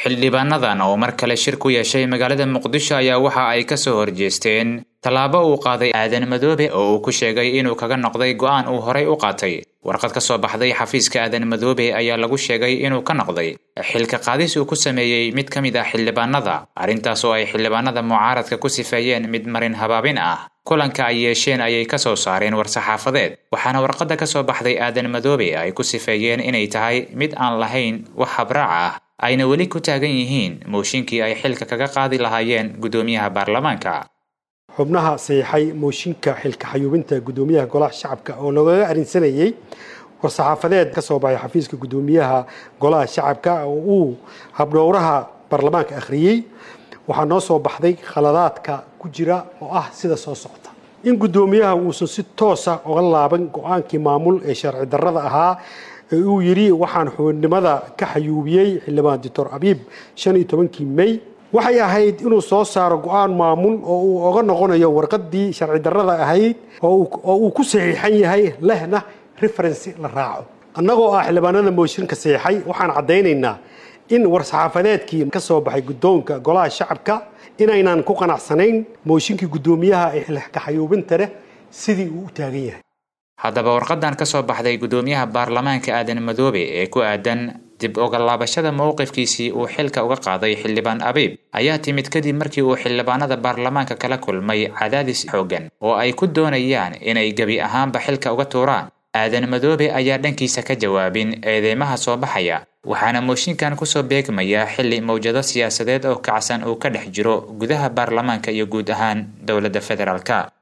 xildhibaanadan oo mar kale shir ku yeeshay magaalada muqdisho ayaa waxa ay ka soo horjeesteen tallaabo uu qaaday aadan madoobe oo uu ku sheegay inuu kaga noqday go'aan uu horay u qaatay warqad ka soo baxday xafiiska aadan madoobe ayaa lagu sheegay inuu ka noqday xilka qaadis uu ku sameeyey mid ka mid ah xildhibaanada arrintaas oo ay xildhibaanada mucaaradka ku sifeeyeen mid marin habaabin ah kulanka ay yeesheen ayay ka soo saareen war-saxaafadeed waxaana warqadda ka soo baxday aadan madoobe ay ku sifeeyeen inay tahay mid aan lahayn wax habraac ah ayna weli ku taagan yihiin mooshinkii ay xilka kaga qaadi lahaayeen guddoomiyaha baarlamaanka xubnaha saxiixay mooshinka xilka xayuubinta guddoomiyaha golaha shacabka oo lagaga arrinsanayey war-saxaafadeed ka soo baxay xafiiska guddoomiyaha golaha shacabka oo uu habdhowraha baarlamaanka akhriyey waxaa noo soo baxday khaladaadka ku jira oo ah sida soo socota in guddoomiyaha uusan si toosa uga laaban go-aankii maamul ee sharci darrada ahaa ee uu yidhi waxaan xubinimada ka xayuubiyey xildhibaan doctor abiib shan iyo tobankii mey waxay ahayd inuu soo saaro go-aan maamul oo uu oga noqonayo warqaddii sharci darrada ahayd oo uu ku saxiixan yahay lehna referensi la raaco annagoo ah xildhibaanada mooshinka saxiixay waxaan caddaynaynaa in war-saxaafadeedkii ka soo baxay guddoonka golaha shacabka inaynan ku qanacsanayn mooshinkii guddoomiyaha ee xilka xayuubinta leh sidii uu u taagan yahay haddaba warqadan ka soo baxday guddoomiyaha baarlamaanka aadan madoobe ee ku aadan dib uga laabashada mowqifkiisii uu xilka uga qaaday xildhibaan abiib ayaa timid kadib markii uu xildhibaanada baarlamaanka kala kulmay cadaadis xooggan oo ay ku doonayaan inay gebi ahaanba xilka uga tuuraan aadan madoobe ayaa dhankiisa ka jawaabin eedeymaha soo baxaya waxaana mooshinkan kusoo beegmaya xilli mawjado siyaasadeed oo kacsan uu ka dhex jiro gudaha baarlamaanka iyo guud ahaan dowladda federaalka